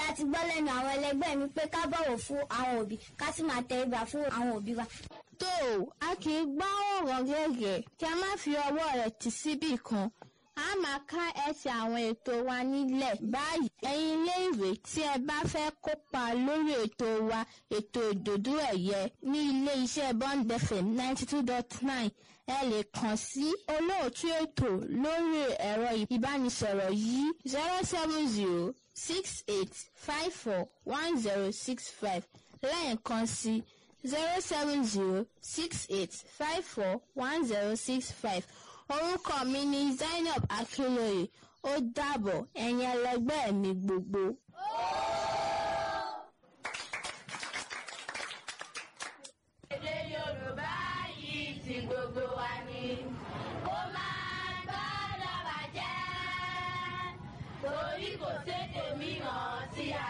a ti gbọ́ lẹ́nu àwọn ẹlẹgbẹ́ mi pé ká bọ̀wọ̀ fún àwọn òbí ká sì máa tẹríba fún àwọn òbí wa. tó o a kì í gbá ọ̀rọ̀ gẹ́gẹ́ kí a má fi ọwọ́ rẹ̀ tì síbì kan a máa ká ẹsẹ̀ àwọn ètò wa nílẹ̀ báyìí ẹ̀yin iléèwé tí ẹ bá fẹ́ kópa lórí ètò wa ètò ìdòdó ẹ̀yẹ ní ilé iṣẹ́ Bond FM ninety two dot nine ẹ lè kàn sí olóòtú ètò lórí ẹ̀rọ ìbánisọ̀rọ̀ yìí zero seven zero six eight five four one zero six five lẹ́ẹ̀kan sí zero seven zero six eight five four one zero six five orúkọ mi ni Zainab Akinloye ó dàbọ̀ ẹ̀yin ẹlẹgbẹ́ mi gbogbo. èdè Yorùbá yìí ti gbogbo wa ni ó máa gbọ́dọ̀ bàjẹ́ torí kò sédè mìíràn tí a